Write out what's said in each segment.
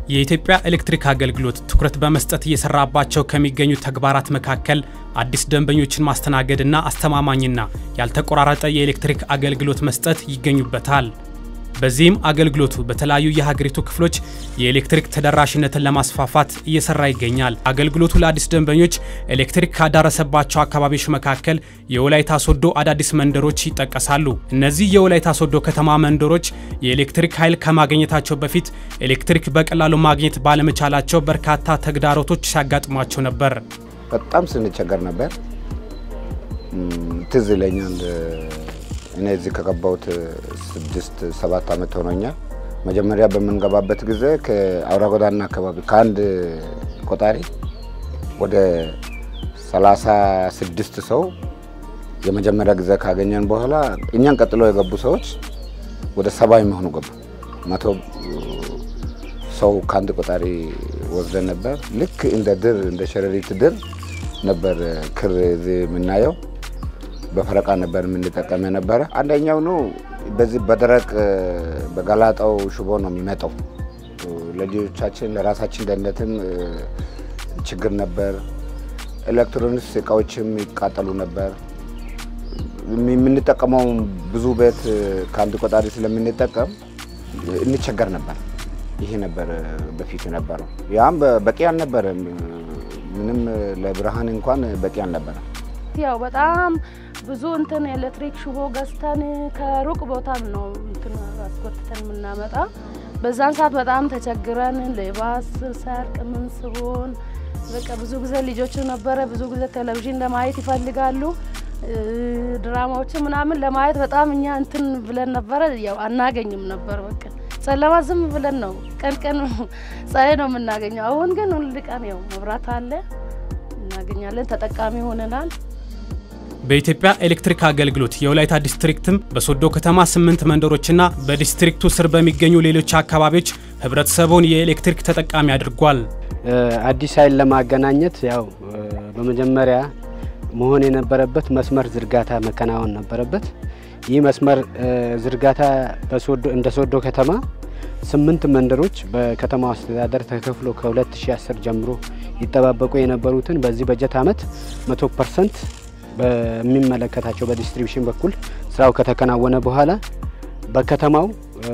የኢትዮጵያ ኤሌክትሪክ አገልግሎት ትኩረት በመስጠት እየሰራባቸው ከሚገኙ ተግባራት መካከል አዲስ ደንበኞችን ማስተናገድና አስተማማኝና ያልተቆራረጠ የኤሌክትሪክ አገልግሎት መስጠት ይገኙበታል። በዚህም አገልግሎቱ በተለያዩ የሀገሪቱ ክፍሎች የኤሌክትሪክ ተደራሽነትን ለማስፋፋት እየሰራ ይገኛል። አገልግሎቱ ለአዲስ ደንበኞች ኤሌክትሪክ ካዳረሰባቸው አካባቢዎች መካከል የወላይታ ሶዶ አዳዲስ መንደሮች ይጠቀሳሉ። እነዚህ የወላይታ ሶዶ ከተማ መንደሮች የኤሌክትሪክ ኃይል ከማግኘታቸው በፊት ኤሌክትሪክ በቀላሉ ማግኘት ባለመቻላቸው በርካታ ተግዳሮቶች ሲያጋጥሟቸው ነበር። በጣም ስንቸገር ነበር። ትዝ ይለኛል እኔ እዚህ ከገባሁት ስድስት ሰባት ዓመት ሆኖኛል። መጀመሪያ በምንገባበት ጊዜ ከአውራ ጎዳና አካባቢ ከአንድ ቆጣሪ ወደ ሰላሳ ስድስት ሰው የመጀመሪያ ጊዜ ካገኘን በኋላ እኛን ቀጥሎ የገቡ ሰዎች ወደ ሰባ የሚሆኑ ገቡ። መቶ ሰው ከአንድ ቆጣሪ ወስደን ነበር። ልክ እንደ ድር እንደ ሸረሪት ድር ነበር ክር እዚህ የምናየው በፈረቃ ነበር የምንጠቀም የነበረ። አንደኛው ነው በዚህ በደረቅ በጋላጣው ሽቦ ነው የሚመጣው። ለልጆቻችን ለራሳችን ደህንነትም ችግር ነበር። ኤሌክትሮኒክስ እቃዎችም ይቃጠሉ ነበር። የምንጠቀመው ብዙ ቤት ከአንድ ቆጣሪ ስለምንጠቀም እንቸገር ነበር። ይሄ ነበር በፊት ነበረው። ያም በቂ አልነበረም። ምንም ለብርሃን እንኳን በቂ አልነበረም። ያው በጣም ብዙ እንትን ኤሌክትሪክ ሽቦ ገዝተን ከሩቅ ቦታም ነው እንትን አስጎትተን የምናመጣ። በዛን ሰዓት በጣም ተቸግረን ሌባስ ሰርቅ ምን ስሆን በቃ ብዙ ጊዜ ልጆች ነበረ ብዙ ጊዜ ቴሌቪዥን ለማየት ይፈልጋሉ። ድራማዎችን ምናምን ለማየት በጣም እኛ እንትን ብለን ነበረ። ያው አናገኝም ነበር። በቃ ጨለማ ዝም ብለን ነው ቀን ቀን ፀሐይ ነው የምናገኘው። አሁን ግን ሁል ቀን ያው መብራት አለ እናገኛለን፣ ተጠቃሚ ሆነናል። በኢትዮጵያ ኤሌክትሪክ አገልግሎት የወላይታ ዲስትሪክትም በሶዶ ከተማ ስምንት መንደሮችና በዲስትሪክቱ ስር በሚገኙ ሌሎች አካባቢዎች ህብረተሰቡን የኤሌክትሪክ ተጠቃሚ አድርጓል። አዲስ ኃይል ለማገናኘት ያው በመጀመሪያ መሆን የነበረበት መስመር ዝርጋታ መከናወን ነበረበት። ይህ መስመር ዝርጋታ እንደ ሶዶ ከተማ ስምንት መንደሮች በከተማው አስተዳደር ተከፍሎ ከ2010 ጀምሮ ይጠባበቁ የነበሩትን በዚህ በጀት ዓመት 100 ፐርሰንት በሚመለከታቸው በዲስትሪቢሽን በኩል ስራው ከተከናወነ በኋላ በከተማው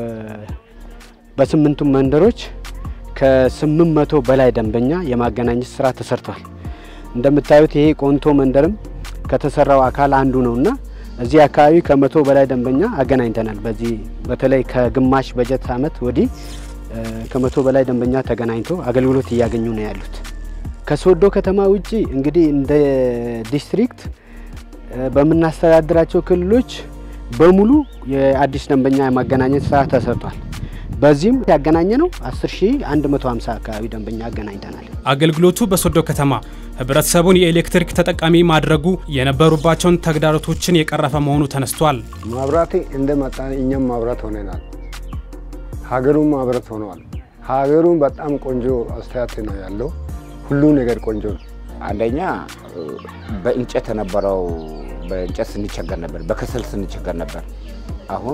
በስምንቱም መንደሮች ከስምንት መቶ በላይ ደንበኛ የማገናኘት ስራ ተሰርቷል። እንደምታዩት ይሄ ቆንቶ መንደርም ከተሰራው አካል አንዱ ነውና እዚህ አካባቢ ከመቶ በላይ ደንበኛ አገናኝተናል። በዚህ በተለይ ከግማሽ በጀት ዓመት ወዲህ ከመቶ በላይ ደንበኛ ተገናኝቶ አገልግሎት እያገኙ ነው ያሉት። ከሶዶ ከተማ ውጪ እንግዲህ እንደ ዲስትሪክት በምናስተዳድራቸው ክልሎች በሙሉ የአዲስ ደንበኛ የማገናኘት ስራ ተሰርቷል። በዚህም ያገናኘ ነው 10150 አካባቢ ደንበኛ አገናኝተናል። አገልግሎቱ በሶዶ ከተማ ህብረተሰቡን የኤሌክትሪክ ተጠቃሚ ማድረጉ የነበሩባቸውን ተግዳሮቶችን የቀረፈ መሆኑ ተነስቷል። ማብራት እንደመጣ እኛም ማብራት ሆነናል። ሀገሩም ማብራት ሆነዋል። ሀገሩም በጣም ቆንጆ አስተያየት ነው ያለው። ሁሉ ነገር ቆንጆ ነው። አንደኛ በእንጨት የነበረው በእንጨት ስንቸገር ነበር፣ በከሰል ስንቸገር ነበር። አሁን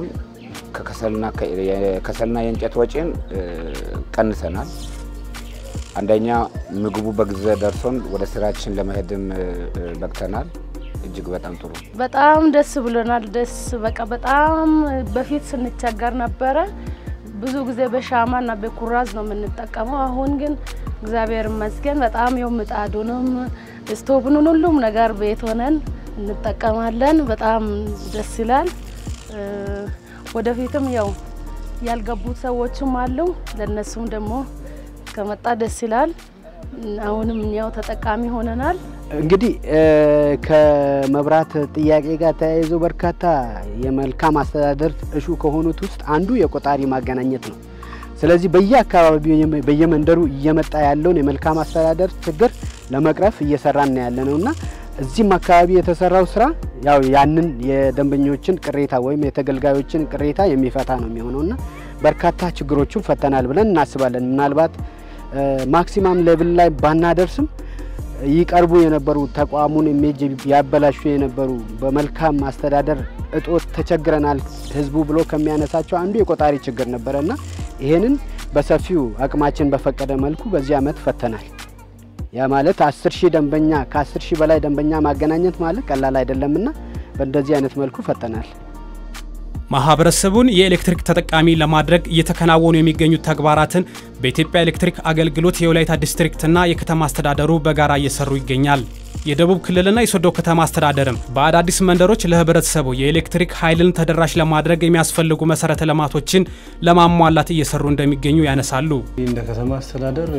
ከከሰልና የእንጨት ወጪን ቀንሰናል። አንደኛ ምግቡ በጊዜ ደርሶን ወደ ስራችን ለመሄድም በቅተናል። እጅግ በጣም ጥሩ በጣም ደስ ብሎናል። ደስ በቃ በጣም በፊት ስንቸገር ነበረ። ብዙ ጊዜ በሻማና በኩራዝ ነው የምንጠቀመው። አሁን ግን እግዚአብሔር ይመስገን በጣም የው ምጣዱንም ስቶቭኑን ሁሉም ነገር ቤት ሆነን እንጠቀማለን። በጣም ደስ ይላል። ወደፊትም ያው ያልገቡት ሰዎችም አሉ። ለነሱም ደግሞ ከመጣ ደስ ይላል። አሁንም እኛው ተጠቃሚ ሆነናል። እንግዲህ ከመብራት ጥያቄ ጋር ተያይዞ በርካታ የመልካም አስተዳደር እሹ ከሆኑት ውስጥ አንዱ የቆጣሪ ማገናኘት ነው። ስለዚህ በየአካባቢው በየመንደሩ እየመጣ ያለውን የመልካም አስተዳደር ችግር ለመቅረፍ እየሰራን ያለ ነው እና እዚህም አካባቢ የተሰራው ስራ ያው ያንን የደንበኞችን ቅሬታ ወይም የተገልጋዮችን ቅሬታ የሚፈታ ነው የሚሆነውና በርካታ ችግሮችን ፈተናል ብለን እናስባለን። ምናልባት ማክሲማም ሌቭል ላይ ባናደርስም ይቀርቡ የነበሩ ተቋሙን ኢሜጅ ያበላሹ የነበሩ በመልካም አስተዳደር እጦት ተቸግረናል ህዝቡ ብሎ ከሚያነሳቸው አንዱ የቆጣሪ ችግር ነበረና ይሄንን በሰፊው አቅማችን በፈቀደ መልኩ በዚህ አመት ፈተናል። ያ ማለት አስር ሺህ ደንበኛ ከአስር ሺህ በላይ ደንበኛ ማገናኘት ማለት ቀላል አይደለምና በእንደዚህ አይነት መልኩ ፈተናል። ማህበረሰቡን የኤሌክትሪክ ተጠቃሚ ለማድረግ እየተከናወኑ የሚገኙ ተግባራትን በኢትዮጵያ ኤሌክትሪክ አገልግሎት የወላይታ ዲስትሪክትና የከተማ አስተዳደሩ በጋራ እየሰሩ ይገኛል። የደቡብ ክልልና የሶዶ ከተማ አስተዳደርም በአዳዲስ መንደሮች ለህብረተሰቡ የኤሌክትሪክ ኃይልን ተደራሽ ለማድረግ የሚያስፈልጉ መሰረተ ልማቶችን ለማሟላት እየሰሩ እንደሚገኙ ያነሳሉ። እንደ ከተማ አስተዳደር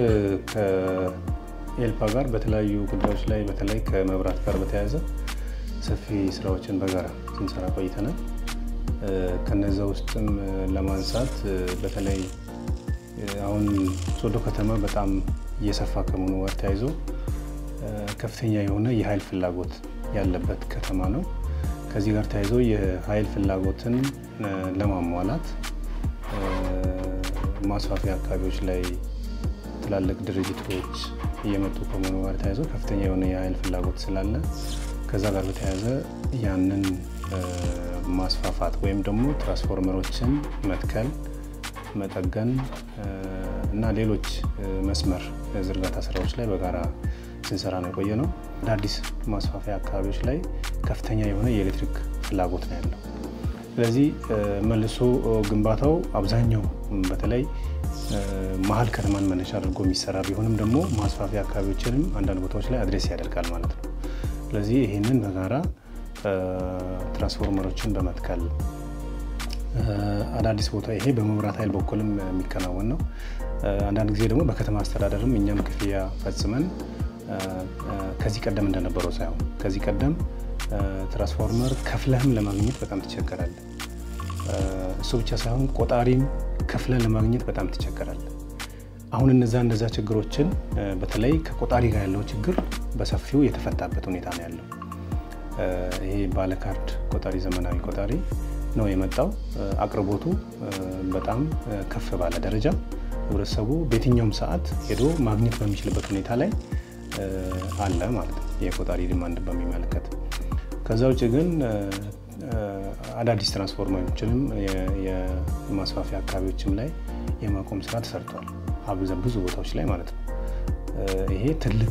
ከኤልፓ ጋር በተለያዩ ጉዳዮች ላይ በተለይ ከመብራት ጋር በተያያዘ ሰፊ ስራዎችን በጋራ ስንሰራ ቆይተናል። ከነዛ ውስጥም ለማንሳት በተለይ አሁን ሶዶ ከተማ በጣም እየሰፋ ከመሆኑ ጋር ተያይዞ ከፍተኛ የሆነ የኃይል ፍላጎት ያለበት ከተማ ነው። ከዚህ ጋር ተያይዞ የኃይል ፍላጎትን ለማሟላት ማስፋፊያ አካባቢዎች ላይ ትላልቅ ድርጅቶች እየመጡ ከመሆኑ ጋር ተያይዞ ከፍተኛ የሆነ የኃይል ፍላጎት ስላለ ከዛ ጋር በተያያዘ ያንን ማስፋፋት ወይም ደግሞ ትራንስፎርመሮችን መትከል፣ መጠገን እና ሌሎች መስመር ዝርጋታ ስራዎች ላይ በጋራ ስንሰራ ነው የቆየ ነው። አዳዲስ ማስፋፊያ አካባቢዎች ላይ ከፍተኛ የሆነ የኤሌክትሪክ ፍላጎት ነው ያለው። ስለዚህ መልሶ ግንባታው አብዛኛው በተለይ መሀል ከተማን መነሻ አድርጎ የሚሰራ ቢሆንም ደግሞ ማስፋፊያ አካባቢዎችንም አንዳንድ ቦታዎች ላይ አድሬስ ያደርጋል ማለት ነው። ስለዚህ ይህንን በጋራ ትራንስፎርመሮችን በመትከል አዳዲስ ቦታ ይሄ በመብራት ኃይል በኩልም የሚከናወን ነው። አንዳንድ ጊዜ ደግሞ በከተማ አስተዳደርም እኛም ክፍያ ፈጽመን ከዚህ ቀደም እንደነበረው ሳይሆን ከዚህ ቀደም ትራንስፎርመር ከፍለህም ለማግኘት በጣም ትቸገራለህ። እሱ ብቻ ሳይሆን ቆጣሪም ከፍለህ ለማግኘት በጣም ትቸገራለህ። አሁን እነዛ እነዛ ችግሮችን በተለይ ከቆጣሪ ጋር ያለው ችግር በሰፊው የተፈታበት ሁኔታ ነው ያለው። ይሄ ባለካርድ ቆጣሪ ዘመናዊ ቆጣሪ ነው የመጣው። አቅርቦቱ በጣም ከፍ ባለ ደረጃ ህብረተሰቡ በየትኛውም ሰዓት ሄዶ ማግኘት በሚችልበት ሁኔታ ላይ አለ ማለት ነው፣ የቆጣሪ ዲማንድ በሚመለከት። ከዛ ውጭ ግን አዳዲስ ትራንስፎርመሮችንም የማስፋፊያ አካባቢዎችም ላይ የማቆም ስራ ተሰርቷል፣ ብዙ ቦታዎች ላይ ማለት ነው። ይሄ ትልቅ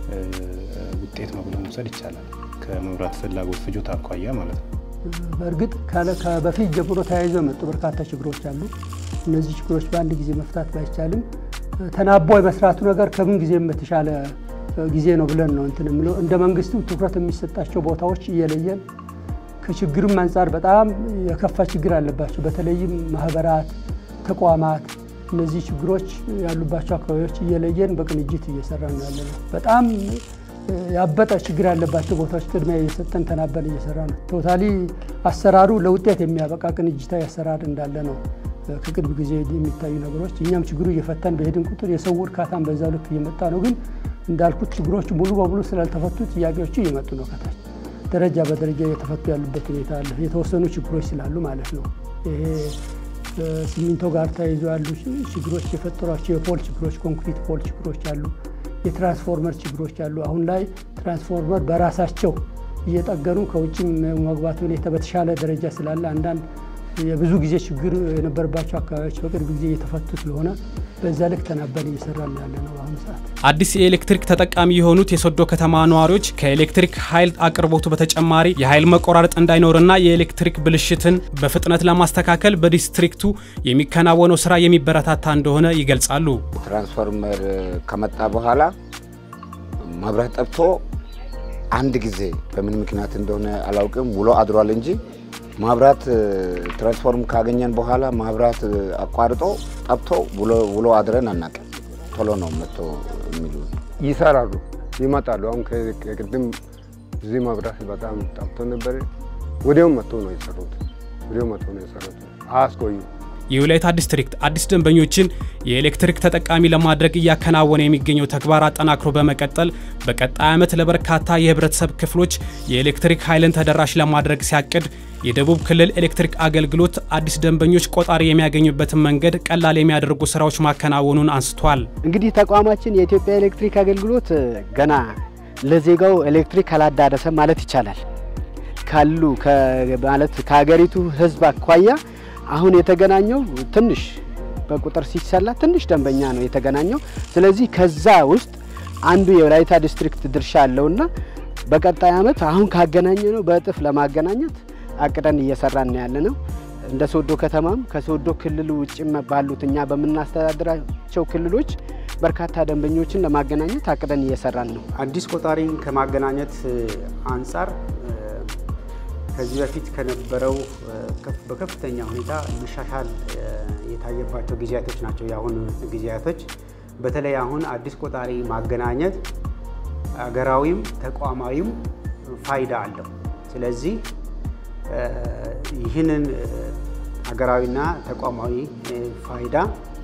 ውጤት ነው ብሎ መውሰድ ይቻላል፣ ከመብራት ፍላጎት ፍጆታ አኳያ ማለት ነው። በእርግጥ በፊት ጀምሮ ተያይዘው የመጡ በርካታ ችግሮች አሉ። እነዚህ ችግሮች በአንድ ጊዜ መፍታት ባይቻልም ተናቦ የመስራቱ ነገር ከምን ጊዜም በተሻለ ጊዜ ነው ብለን ነው እንትን የምለው። እንደ መንግስትም ትኩረት የሚሰጣቸው ቦታዎች እየለየን ከችግርም አንጻር በጣም የከፋ ችግር አለባቸው። በተለይም ማህበራት፣ ተቋማት እነዚህ ችግሮች ያሉባቸው አካባቢዎች እየለየን በቅንጅት እየሰራ ነው ያለ ነው። በጣም ያበጠ ችግር ያለባቸው ቦታዎች ቅድሚያ እየሰጠን ተናበን እየሰራ ነው። ቶታሊ አሰራሩ ለውጤት የሚያበቃ ቅንጅታዊ አሰራር እንዳለ ነው ከቅርብ ጊዜ የሚታዩ ነገሮች። እኛም ችግሩ እየፈታን በሄድን ቁጥር የሰው እርካታን በዛ ልክ እየመጣ ነው። ግን እንዳልኩት ችግሮቹ ሙሉ በሙሉ ስላልተፈቱ ጥያቄዎቹ እየመጡ ነው ከታች ደረጃ በደረጃ እየተፈቱ ያሉበት ሁኔታ አለ። የተወሰኑ ችግሮች ስላሉ ማለት ነው። ይሄ ሲሚንቶ ጋር ተያይዞ ያሉ ችግሮች የፈጠሯቸው የፖል ችግሮች፣ ኮንክሪት ፖል ችግሮች አሉ። የትራንስፎርመር ችግሮች አሉ። አሁን ላይ ትራንስፎርመር በራሳቸው እየጠገኑ ከውጭም መግባት ሁኔታ በተሻለ ደረጃ ስላለ አንዳንድ የብዙ ጊዜ ችግር የነበረባቸው አካባቢዎች በቅርብ ጊዜ እየተፈቱ ስለሆነ በዛ ልክ ተናበን እየሰራ ያለ ነው በአሁኑ ሰዓት። አዲስ የኤሌክትሪክ ተጠቃሚ የሆኑት የሶዶ ከተማ ነዋሪዎች ከኤሌክትሪክ ኃይል አቅርቦቱ በተጨማሪ የኃይል መቆራረጥ እንዳይኖርና የኤሌክትሪክ ብልሽትን በፍጥነት ለማስተካከል በዲስትሪክቱ የሚከናወነው ስራ የሚበረታታ እንደሆነ ይገልጻሉ። ትራንስፎርመር ከመጣ በኋላ መብራት ጠብቶ አንድ ጊዜ በምን ምክንያት እንደሆነ አላውቅም ውሎ አድሯል እንጂ ማብራት ትራንስፎርም ካገኘን በኋላ ማብራት አቋርጦ ጠብቶ ውሎ አድረን አናውቅም። ቶሎ ነው መጥቶ የሚሉ ይሰራሉ፣ ይመጣሉ። አሁን ከቅድም እዚህ መብራት በጣም ጠብቶ ነበር። ወዲያው መጥቶ ነው የሰሩት። ወዲያው መጥቶ ነው የሰሩት። አያስቆዩ የወላይታ ዲስትሪክት አዲስ ደንበኞችን የኤሌክትሪክ ተጠቃሚ ለማድረግ እያከናወነ የሚገኘው ተግባር አጠናክሮ በመቀጠል በቀጣይ ዓመት ለበርካታ የህብረተሰብ ክፍሎች የኤሌክትሪክ ኃይልን ተደራሽ ለማድረግ ሲያቅድ የደቡብ ክልል ኤሌክትሪክ አገልግሎት አዲስ ደንበኞች ቆጣሪ የሚያገኙበትን መንገድ ቀላል የሚያደርጉ ስራዎች ማከናወኑን አንስቷል። እንግዲህ ተቋማችን የኢትዮጵያ ኤሌክትሪክ አገልግሎት ገና ለዜጋው ኤሌክትሪክ አላዳረሰም ማለት ይቻላል። ካሉ ማለት ከሀገሪቱ ህዝብ አኳያ አሁን የተገናኘው ትንሽ በቁጥር ሲሰላ ትንሽ ደንበኛ ነው የተገናኘው። ስለዚህ ከዛ ውስጥ አንዱ የወላይታ ዲስትሪክት ድርሻ አለውና በቀጣይ ዓመት አሁን ካገናኘ ነው በእጥፍ ለማገናኘት አቅደን እየሰራን ያለ ነው። እንደ ሶዶ ከተማም ከሶዶ ክልል ውጭም ባሉት እኛ በምናስተዳድራቸው ክልሎች በርካታ ደንበኞችን ለማገናኘት አቅደን እየሰራን ነው። አዲስ ቆጣሪን ከማገናኘት አንጻር ከዚህ በፊት ከነበረው በከፍተኛ ሁኔታ መሻሻል የታየባቸው ጊዜያቶች ናቸው የአሁኑ ጊዜያቶች። በተለይ አሁን አዲስ ቆጣሪ ማገናኘት አገራዊም ተቋማዊም ፋይዳ አለው። ስለዚህ ይህንን አገራዊና ተቋማዊ ፋይዳ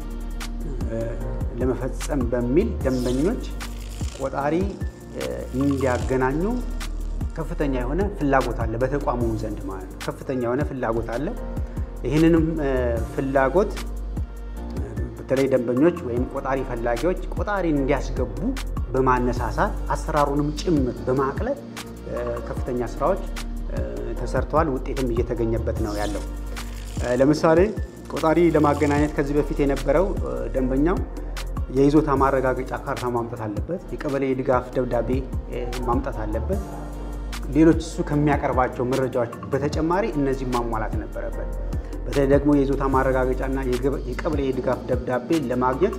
ለመፈጸም በሚል ደንበኞች ቆጣሪ እንዲያገናኙ ከፍተኛ የሆነ ፍላጎት አለ፣ በተቋሙ ዘንድ ማለት ነው። ከፍተኛ የሆነ ፍላጎት አለ። ይህንንም ፍላጎት በተለይ ደንበኞች ወይም ቆጣሪ ፈላጊዎች ቆጣሪን እንዲያስገቡ በማነሳሳት አሰራሩንም ጭምር በማቅለል ከፍተኛ ስራዎች ተሰርተዋል። ውጤትም እየተገኘበት ነው ያለው። ለምሳሌ ቆጣሪ ለማገናኘት ከዚህ በፊት የነበረው ደንበኛው የይዞታ ማረጋገጫ ካርታ ማምጣት አለበት፣ የቀበሌ ድጋፍ ደብዳቤ ማምጣት አለበት። ሌሎች እሱ ከሚያቀርባቸው መረጃዎች በተጨማሪ እነዚህ ማሟላት ነበረበት። በተለይ ደግሞ የይዞታ ማረጋገጫና የቀበሌ ድጋፍ ደብዳቤ ለማግኘት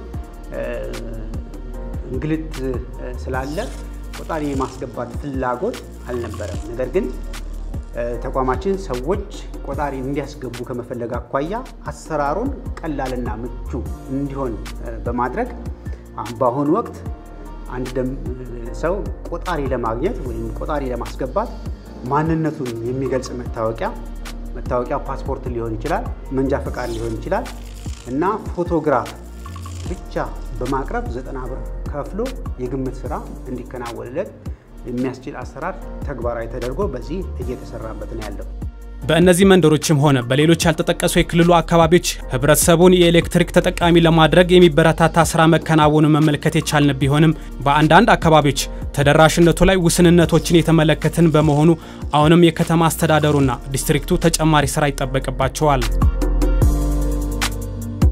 እንግልት ስላለ ቆጣሪ የማስገባት ፍላጎት አልነበረም። ነገር ግን ተቋማችን ሰዎች ቆጣሪ እንዲያስገቡ ከመፈለግ አኳያ አሰራሩን ቀላልና ምቹ እንዲሆን በማድረግ በአሁኑ ወቅት አንድ ሰው ቆጣሪ ለማግኘት ወይም ቆጣሪ ለማስገባት ማንነቱን የሚገልጽ መታወቂያ መታወቂያ ፓስፖርት ሊሆን ይችላል፣ መንጃ ፈቃድ ሊሆን ይችላል እና ፎቶግራፍ ብቻ በማቅረብ ዘጠና ብር ከፍሎ የግምት ስራ እንዲከናወንለት የሚያስችል አሰራር ተግባራዊ ተደርጎ በዚህ እየተሰራበት ነው ያለው። በእነዚህ መንደሮችም ሆነ በሌሎች ያልተጠቀሱ የክልሉ አካባቢዎች ህብረተሰቡን የኤሌክትሪክ ተጠቃሚ ለማድረግ የሚበረታታ ስራ መከናወኑን መመልከት የቻልን ቢሆንም በአንዳንድ አካባቢዎች ተደራሽነቱ ላይ ውስንነቶችን የተመለከትን በመሆኑ አሁንም የከተማ አስተዳደሩና ዲስትሪክቱ ተጨማሪ ስራ ይጠበቅባቸዋል።